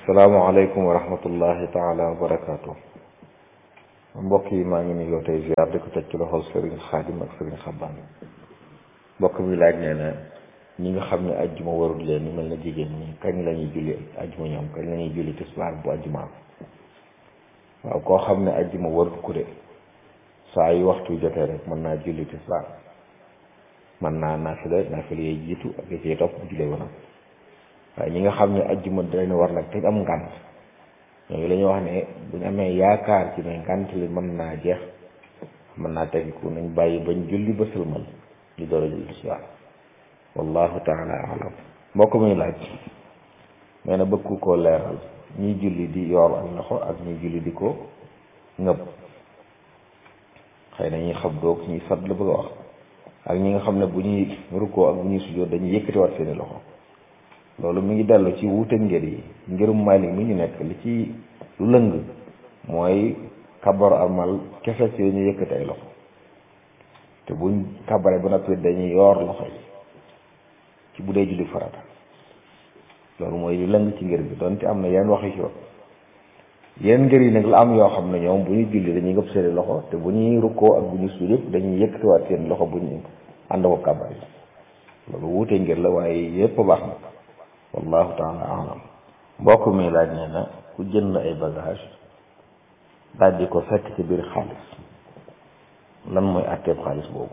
salaamaaleykum wa rahmatullahi taala wa barakaatu mbokk yi maa ngi nuyoo tey ziar di ko teg ci loxol Serigne Xaadim ak Serigne Xaban mbokk mi laaj nee na ñi nga xam ne ajjuma warul leen ni mel na jigéen ñi kañ la ñuy julli ajjuma ñoom kañ la ñuy julli tisbaar bu ajjumaam waaw koo xam ne ajjuma warul ku de saa yu waxtu jotee rek mën naa julli tisbaar mën naa naafila naafila yee jiitu ak yi ciy topp bu jullee wanam waaye ñi nga xam ne ajjuma dañ war nag te am ngànt ñooñu la ñuy wax ne buñ amee yaakaar ci ne ngànt li mën naa jeex mën naa tegiku nañ bàyyi bañ julli ba sëlmal li door a julli tisbaar wallahu taala alam mbokk muy laaj nee na bëgg koo leeral ñiy julli di yor ak loxo ak ñiy julli di ko ngëb xëy na ñuy xab doog ñuy sat la bëgg a wax ak ñi nga xam ne bu ñuy rukkoo ak bu ñuy sujjóot dañuy yëkkatiwaat seeni loxo loolu mi ngi dellu ci wuute ngir yi ngirum Maalik mi ñu nekk li ci lu lëng mooy kabar amal kese ci ñu yëkkati ay loxo te buñ kabare ba noppi dañuy yoor loxo yi ci bu dee julli farata loolu mooy li lëng ci ngir bi donte am na yenn waxi ci wax yenn ngir yi nag la am yoo xam ne ñoom bu ñuy julli dañuy ngëpp seeni loxo te bu ñuy rukkoo ak bu ñuy sujjóot yëpp dañuy yëkkatiwaat seen loxo bu ñu ànd ko kabar yi loolu wuute ngir la waaye yëpp baax na wallahu taala alam mbokk mi laaj nee na ku jënd ay bagage daal di ko fekk ci biir xaalis lan mooy àtteeb xaalis boobu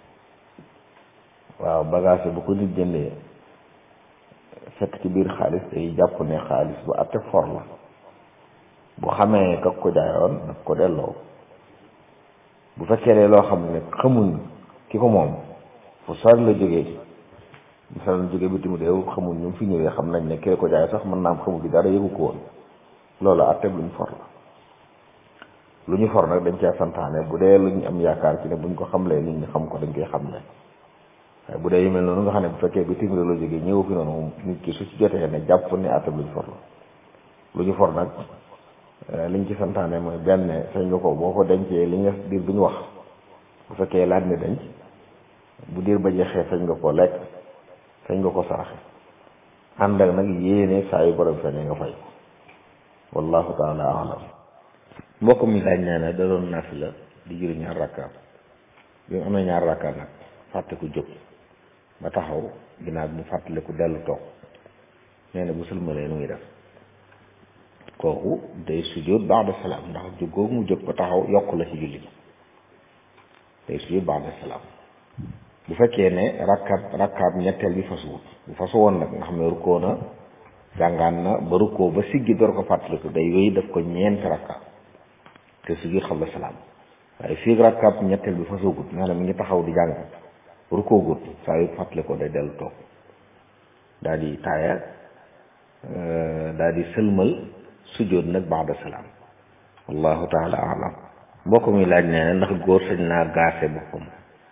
waaw bagage yi bu ko nit jëndee fekk ci biir xaalis day jàpp ne xaalis bu àtte for la bu xamee kak ko jaayoon daf ko delloo bu fekkee ne loo xam ne xamuñ ki ko moom fu sori la jógee misaal jóge bitim réew xamul ñu fi ñëwee xam nañ ne kee ko jaay sax mën naa am xamul gi dara yëgu ko woon loolu atteb lu ñu for la lu ñu for nag dañ cee santaane bu dee lu ñu am yaakaar ci ne buñ ko xamlee nit ñi xam ko dañ koy xam ne waaye bu dee yu mel noonu nga xam ne bu fekkee bitim réew la jógee ñëw fi noonu nit ki su ci jotee ne jàpp ne atteb lu ñu for la lu ñu for nag liñ ci santaane mooy benn sañ nga ko boo ko dencee li nga diir bu ñu wax bu fekkee laaj ne denc bu diir ba jeexee sañ nga ko lekk sañ nga ko saraxe ànd ak nag yéene saa yu borom feeñee nga fay wallahu taala alam mbokk mi laaj nee na da doon naafila di julli ñaar rakkaat bi mu amee ñaar rakkaat nag fàtte ku jóg ba taxaw ginnaaw bi mu fàttale ku dellu toog nee na bu sëlmalee nu ngi def kooku day sujjóot ba'da salaam ndax jóg googu mu jóg ba taxaw yokk la ci julli gi day sujjóot ba'da salaam bu fekkee ne rakkaat rakkaat ñetteel bi fasuwut bu fasu woon nag nga xam ne rukkoo na jàngaan na ba rukkoo ba siggi door ko fàttaliku day wéy daf ko ñeenti rakkaat te siggi xam la salaam waaye fii rakkaat ñetteel bi fasuwut nga xam ne mi ngi taxaw di jàng rukkoo gut saa yu fàttalikoo day dellu toog daal di taaya daal di sëlmal sujjóot nag ba'da salaam wallahu taala alam mbokk mi laaj nee na ndax góor sañ naa gaase boppam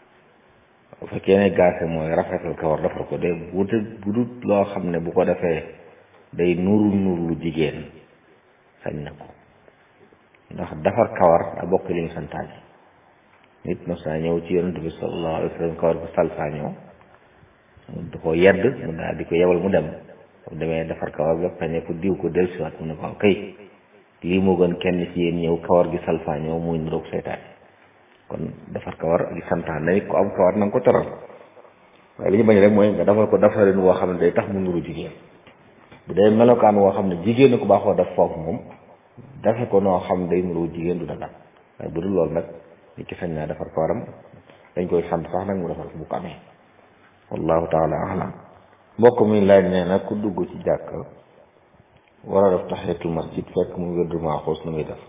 bu fekkee ne gaase mooy rafetal kawar defar ko de bu bu dut loo xam ne bu ko defee day nuru nuru lu jigéen sañ na ko ndax defar kawar da bokk li ñu santaane nit mos naa ñëw ci yonent bi sallallahu alayhi wa sallam kawar bu salfaañoo mu di ko yedd mu daal di ko yebal mu dem mu demee defar kawar ba peñe ko diw ko dellusiwaat mu ne ko kay lii moo gën kenn ci yéen ñëw kawar gi salfaañoo muy niroog seytaane kon defar kawar li santaan na nit ko am kawar na nga ko teral waaye li ñu bañ rek mooy nga defal ko defarin woo xam ne day tax mu nuru jigéen bu dee melokaan woo xam ne jigéen ko baaxoo def foofu moom defe ko noo xam day nuru jigéen du dagal waaye bu dul loolu nag nit ki sañ naa defar kawaram dañ koy sant sax nag mu defal ko bu ko amee wallahu taala alam mbokk mi laaj nee na ku dugg ci jàkk war a def tahiyatul masjid fekk mu wérdu maaxuus nu muy def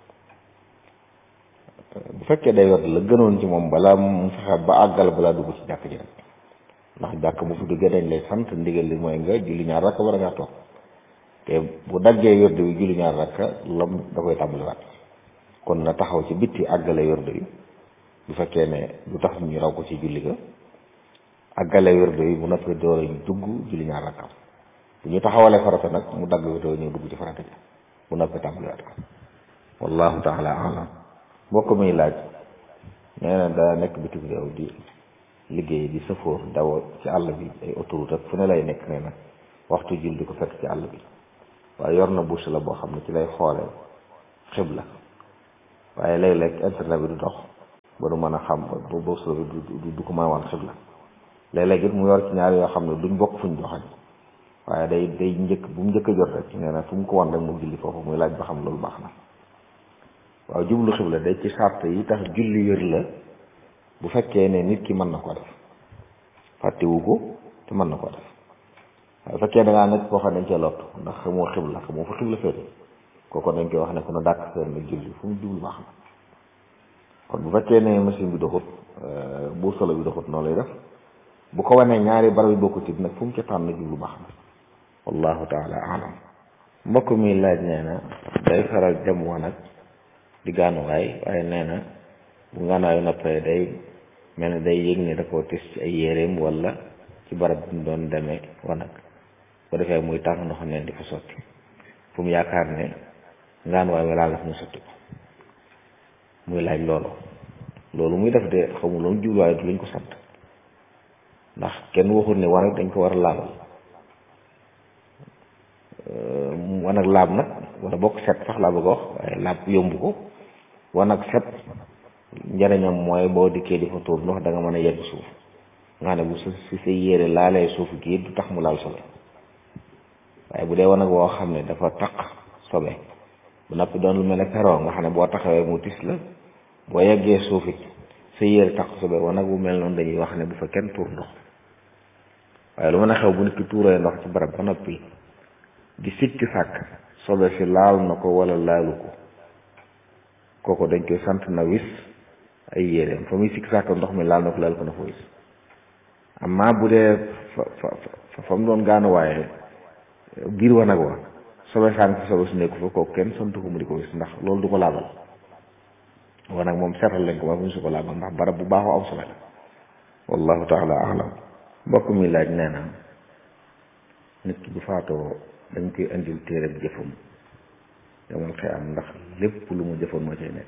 bu fekkee day wet la gënoon ci moom balaa mu fexe ba àggal balaa dugg ci jàkk ji rek ndax jàkk bu fi duggee dañ lay sant ndigal li mooy nga julli ñaar rakk war a ngaa toog te bu daggee wérdu bi julli ñaar rakk lam da koy tàmbaliwaat kon na taxaw ci bitti àggale wérdu yi bu fekkee ne du tax ñu raw ko ci julli ga àggale wérdu yi bu noppee door a dugg julli ñaar rakkam bu ñu taxawalee farata nag mu dagg wérdu ñëw dugg ci farata ji bu noppee tàmbaliwaat ko wallahu taala alam mbokk muy laaj nee na daa nekk bitim réew di liggéey di sëfoor daw ci àll bi ay autoroute ak fu ne lay nekk nee na waxtu jul di ko fekk ci àll bi waaye yor na bouche la boo xam ne ci lay xoole xibla waaye léeg-léeg internet bi du dox ba du mën a xam ba bouche la bi du du ko mën a wan xibla léeg-léeg it mu yor ci ñaar yoo xam ne duñ bokk fuñ joxañ waaye day day njëkk bu mu njëkk a jot rek nee na fu mu ko wan rek mu julli foofu muy laaj ba xam loolu baax na waaw jublu xibla day ci sart yi tax julli wér la bu fekkee ne nit ki mën na ko def fàttewu ko te mën na ko def waaye bu fekkee da ngaa nekk koo xam ne dañ cee lott ndax xamoo xibla xamoo fa xibla féete kooku dañ koy wax ne ko na dàkk seen nag julli fu mu jublu baax na kon bu fekkee ne machine bi doxut bu solo bi doxut noonu lay def bu ko wanee ñaari barab yi bokkut it nag fu mu ca tànn jublu baax na wallahu taala alam mbokk mi laaj nee na day faral jam wanag di gaanuwaay waaye nee na bu gaanuwaayu noppee day mel ne day yëg ne da koo tis ci ay yéreem wala ci barab bi mu doon demee wanag bu defee muy tàng ndox neen di fa sotti fu mu yaakaar ne gaanuwaay wa laal la fu mu sotti ko muy laaj loolu loolu muy def de xamul loolu jubluwaay du luñ ko sant ndax kenn waxul ne wanag dañ ko war a laabal wanag laab nag wala bokk set sax laa bëgg a wax waaye laab yomb ko wanag set njariñam mooy boo dikkee di fa tuur ndox da nga mën a yegg suuf nga ne bu si sa yére laalee suuf gi du tax mu laal sobe waaye bu dee wanag woo xam ne dafa taq sobe bu noppi doon lu mel ne peroo nga xam ne boo taxawee mu tis la boo yeggee suuf it sa yére taq sobe wanag bu mel noonu dañuy wax ne bu fa kenn tuur ndox waaye lu mën a xew bu nit ki tuuree ndox ci barab ba noppi di sikki sàkk sobe si laal na ko wala laalu ko kooku dañ koy sant na wis ay yéreem fa muy sikki sàkk ndox mi laal na ko laal ko na fa wis amma bu dee fa fa fa mu doon gaanu waaye biir wanag wa sobe sànq fi sobe su nekku fa kooku kenn sant ko mu di ko wis ndax loolu du ko laabal wanag moom seetal lañ ko ba mu su ko laabal ndax barab bu baaxoo am sobe la wallahu taala alam mbokk mi laaj nee na nit ki bu faatoo dañ koy indil téereb jëfam yomal xëy am ndax lépp lu mu jëfoon moo cay nekk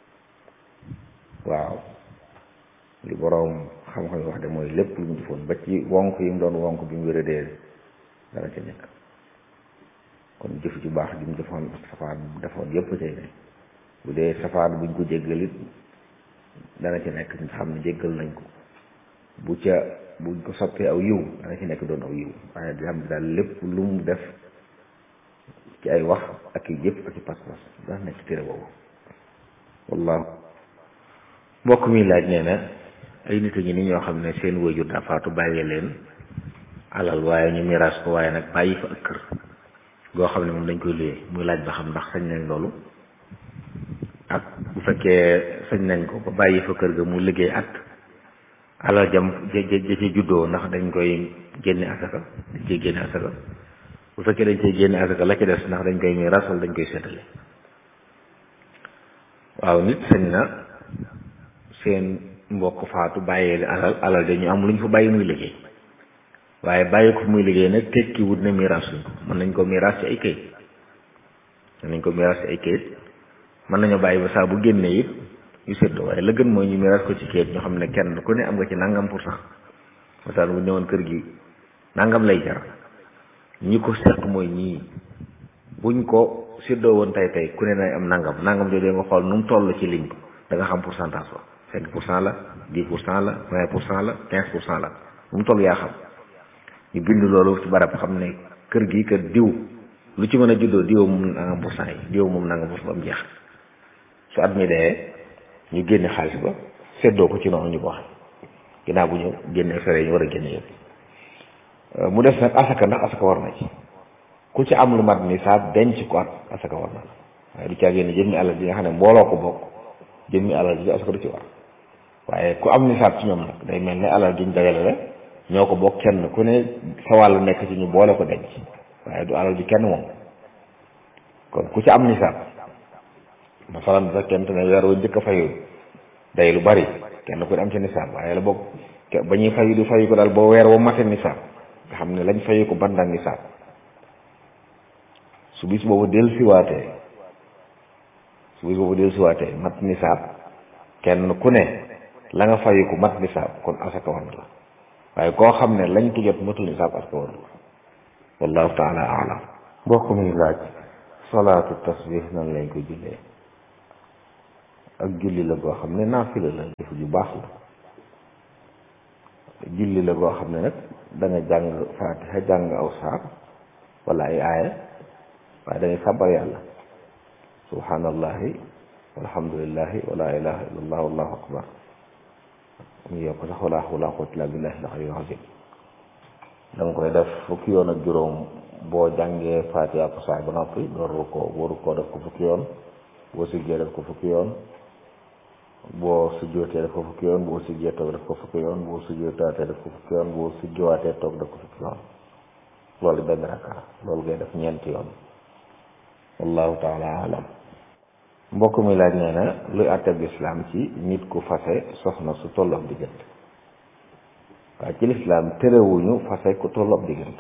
waaw li boroom xam-xam yi wax de mooy lépp lu mu jëfoon ba ci wonk yi mu doon wonk bi mu wéradee dana ca nekk kon jëf ju baax ji mu defoon ak safaan bu defoon yépp cay nekk bu dee safaan buñ ko jéggalit dana ci nekk nga xam ne jéggal nañ ko bu ca buñ ko soppee aw yiw dana ci nekk doon aw yiw waaye di xam ne daal lépp lu mu def ci ay wax ak i jëf ak i pas-pas dana nekk téere boobu wallahu mbokk mi laaj nee na ay nit a ngi ni ñoo xam ne seen wajur daa faatu bàyyee leen alal waaye ñu miraas ko waaye nag bàyyi fa ak kër goo xam ne moom dañ koy luyee muy laaj ba xam ndax sañ nañ loolu ak bu fekkee sañ nañ ko ba bàyyi fa kër ga mu liggéey at alal jam ja ja ci juddoo ndax dañ koy génne asaka dañ koy génne asaka bu fekkee dañ koy génne asaka la ci des ndax dañ koy miraas wala dañ koy seetale waaw nit sañ na seen mbokk faatu bàyyee li alal alal dañu am lu ñu fa bàyyi muy liggéey waaye bàyyi ko muy liggéey nag tekki wut ne miraas suñ ko mën nañ ko miraas ci ay kayit mën nañ ko miraas ci ay kayit mën nañoo bàyyi ba saa bu génnee it yu séddoo waaye la gën mooy ñu miraas ko ci kayit ñu xam ne kenn ku ne am nga ci nangam pour cent misaal bu ñëwoon kër gi nangam lay jar ñi ko seq mooy ñii buñ ko séddoo woon tey tey ku ne nay am nangam nangam jooju nga xool nu mu toll ci lim da nga xam pourcentage ba cinq pour cent la dix pour cent la vingt pour cent la quinze pour cent la nu mu toll yaa xam ñu bind loolu ci barab xam ne kër gi kër diw lu ci mën a juddoo diw moom nangam pour cent yi diw moom nangam pour cent ba mu jeex su at mi dee ñu génne xaalis ba séddoo ko ci noonu ñu ko waxee ginnaaw bu ñu génne fere yi ñu war a génne yëpp mu def nag asaka ndax asaka war na ci ku ci am lu mat nisaab denc ko at asaka war na la waaye du caa génne jëmmi alal ji nga xam ne mbooloo ko bokk jëmmi alal ji asaka du ci war waaye ku am nisaab ci ñoom nag day mel ne alal ji ñu dagale la ñoo ko bokk kenn ku ne sa wàll nekk ci ñu boole ko denc waaye du alal ji kenn moom kon ku ci am nisaab masalan bu fekkente ne weer wu njëkk a fayu day lu bari kenn ku ne am ci nisaab waaye la bokk ba ñuy fayu du fayu ko daal boo weer wa mate nisaab nga xam ne lañ fayu ko bandang nisaab su bis boobu del siwaatee su bis boobu del siwaatee mat nisaab kenn ku ne la nga fayu ko mat nisaab kon asaka war na la waaye koo xam ne lañ ko jot matul nisaab asaka war na la wallahu taala alam mbokk mi laaj salaatu tasbih nan lañ ko jullee ak julli la boo xam ne naafila la jëf ju baax la julli la boo xam ne nag da nga jàng faatiha jàng aw saar wala ay aaya waaye da ngay sàbbar yàlla subhanallahi walhamdulillahi wala ilaha illallah wallahu akbar mu yokk sax wala hawla wala quwwata illa billahi al-aliyyil azim da nga koy def fukki yoon ak juróom boo jàngee faatiha ko saar ba noppi dooru ko waru koo def ko fukki yoon boo siggee def ko fukki yoon boo sujjootee def ko fukki yoon boo siggee toog def ko fukki yoon boo sujjootaatee def ko fukki yoon boo sujjowaatee toog def ko fukki yoon loolu benn rakka loolu ngay def ñeenti yoon wallahu taala alam mbokk mi laaj nee na luy àtteeb lislaam ci nit ku fase soxna su tolloog diggante waaye ci lislaam terewuñu fase ku tolloog diggante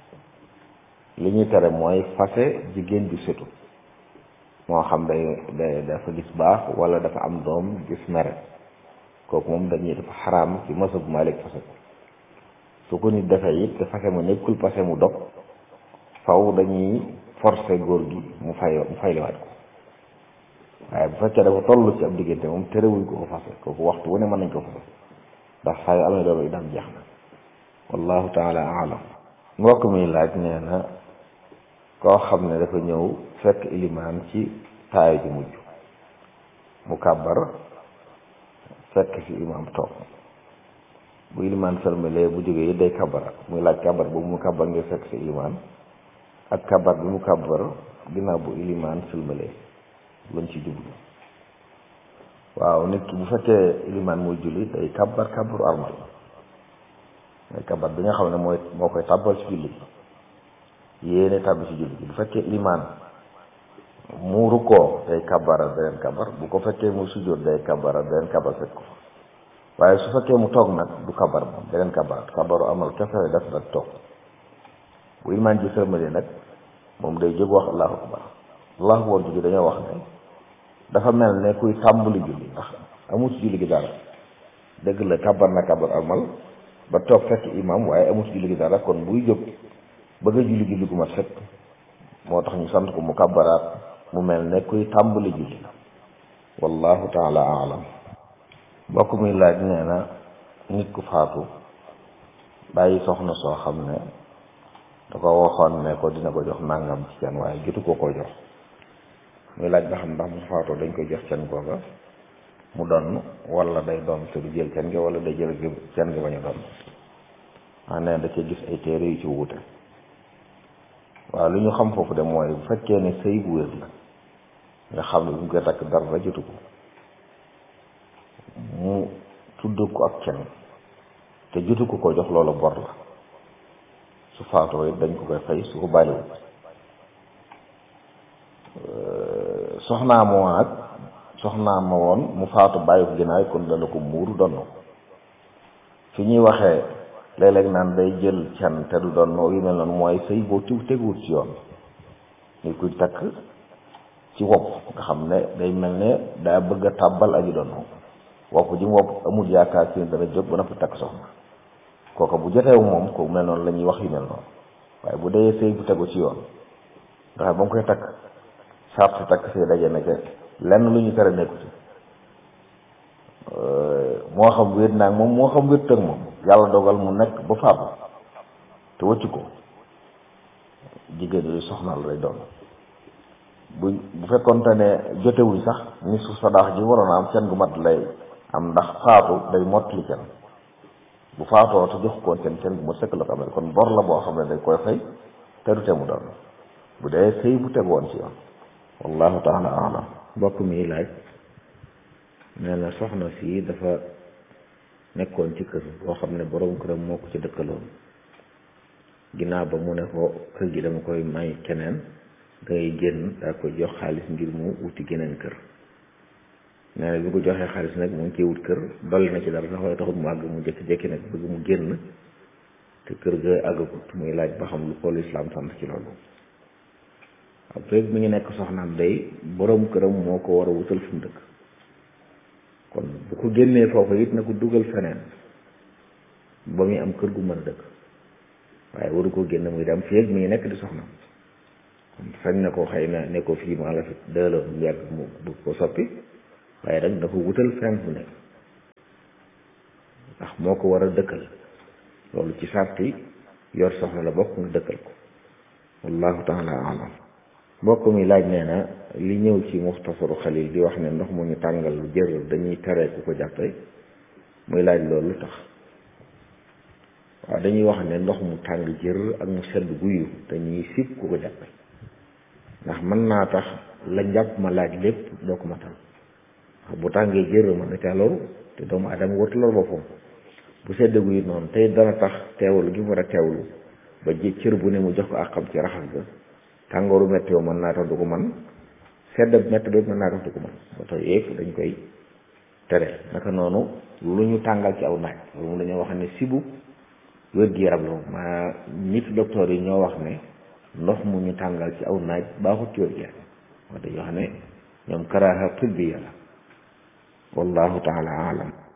li ñuy tere mooy fase jigéen ju setu moo xam day day dafa gis baax wala dafa am doom gis mere kooku moom dañuy dafa xaraam ci masab Maalik fase ko su ko nit defee it te fase mu nekkul fase mu dog faw dañuy forcer góor gi mu fay mu fayliwaat ko waaye bu fekkee dafa toll ci ab diggante moom terewuñ ko ko fase kooku waxtu wu ne mën nañ ko fase ndax saa yu amee doom itam jeex na wallahu taala alam mbokk mi laaj nee na koo xam ne dafa ñëw fekk ilimaan ci taaya ji mujj mu kàbbar fekk fi imaam toog bu ilimaan sëlmalee bu jógee yi day kàbbara muy laaj kàbbar boobu mu kàbbar ngir fekk si ilimaan ak kàbbar bi mu kàbbar ginnaaw bu ilimaan sëlmalee lañ ci jublu waaw nit ki bu fekkee ilimaan muy julli day kàbbar kàbbaru armal mooy kàbbar bi nga xam ne mooy moo koy tàbbal ci julli yéene tàbbi ci julli bi bu fekkee ilimaan mu rukkoo day kàbbara beneen kàbbar bu ko fekkee mu sujjóot day kàbbara beneen kàbbar fekk ko fa waaye su fekkee mu toog nag du kàbbar moom beneen kàbbar kàbbaru amal kese def nag toog bu ilimaan ji sërmale nag moom day jóg wax allahu akbar allahu akbar jógi dañoo wax ne dafa mel ne kuy tàmbali julli ndax amul ci julli gi dara dëgg la kàbbar na kàbbar amal ba toog fekk imam waaye amul ci julli gi dara kon buy jóg bëgg a julli julli gu mat fekk moo tax ñu sant ko mu kàbbaraat mu mel ne kuy tàmbali julli wallahu taala alam mbokk muy laaj nee na nit ku faatu bàyyi soxna soo xam ne da ko waxoon ne ko dina ko jox nangam ci can waaye jotu ko ko jox muy laaj ba xam ndax mu faatoo dañ koy jox can googa mu donn wala day doon te du jël can gi wala day jël can gi bañ a doon ah nee da cee gis ay téere yu ci wuute waaw lu ñu xam foofu de mooy bu fekkee ne sëy bu wér la nga xam ne bu ñu koy takk dara jotu ko mu tudd ko ak can te jotu ko ko jox loolu bor la su faatoo it dañ ko koy fay su ko bàyyiwul soxnaa ma woon ak soxnaa ma woon mu faatu bàyyi ko ginnaaw kon dana ko muuru donn fi ñuy waxee léeg-léeg naan day jël can te du doon yu mel noonu mooy sëy boo tiw teguwut ci yoon ni kuy takk ci wopp nga xam ne day mel ne daa bëgg a tàbbal aji doon wopp ji mu wopp amul yaakaar ci ne dana jóg ba na fi takk soxna kooka bu joteewu moom ko mel noonu la ñuy wax yu mel noonu waaye bu dee sëy bu tegu ci yoon nga xam ba mu koy takk sart si takk sëy daje na ca lenn lu ñu tere nekku ci moo xam wéet naag moom moo xam wéet ak moom yàlla dogal mu nekk ba faatu te wëccu ko jigéen yooyu soxnaal lay doon bu bu fekkonte ne jotewuñ sax ni su sadaax ji waroon a am kenn gu mat lay am ndax faatu day mottali kenn bu faatoo te jox koon kenn kenn gu ma sëkk la ko amee kon bor la boo xam ne dañ koy fay te du te mu doon bu dee sëy bu tegoon ci yoon wallahu taala alam mbokk mi laaj nee na soxna si dafa nekkoon ci kër boo xam ne borom këram moo ko ci dëkkaloon ginnaaw ba mu ne ko kër gi dama koy may keneen dangay génn daa koy jox xaalis ngir mu wuti geneen kër nee na bi ko joxee xaalis nag mu ngi ciy wut kër dolli na ci dara sax waaye taxut mu àgg mu jékki-jékki nag bëgg mu génn te kër ga àggagut muy laaj ba xam lu ko lislaam sant ci loolu waaw feeg mi ngi nekk soxnaam day borom këram moo ko war a wutal fu mu dëkk kon bu ko génnee foofu it na ko dugal feneen ba muy am kër gu mën a dëkk waaye waru ko génn muy dem feeg mi ngi nekk di soxnaam sañ na ko xëy na ne ko fii maa la fi dëloo mu yàgg mu bëgg ko soppi waaye nag da ko wutal fenn fu nekk ndax moo ko war a dëkkal loolu ci sarti yor soxna la bokk nga dëkkal ko wallahu taala alam mbokk mi laaj nee na li ñëw ci muxtasaru xalil di wax ne ndox mu ñu tàngal lu jër dañuy tere ku ko jàppe muy laaj loolu lu tax waaw dañuy wax ne ndox mu tàng jër ak mu sedd guyu dañuy sib ku ko jàppe ndax mën naa tax la njàpp ma laaj lépp doo ko matal ndax bu tàngee jër mën na caa loru te doomu adama wartu lor boppam bu sedd guyu noonu tey dana tax teewlu gi mu war a teewlu ba ji cër bu ne mu jox ko àqam ci raxas ga tàngooru metti yoo mën naa tax du ko man sedd metti ba mën naa tax du ko man ba tax yëpp dañ koy tere naka noonu lu ñu tàngal ci aw naaj loolu moom dañoo wax ne sibu wér-gi-yaram la moom maa nit docteur yi ñoo wax ne ndox mu ñu tàngal ci aw naaj baaxut ci wér-gi-yaram wax dañoo wax ne ñoom karaaha tibbiya la wallahu taala alam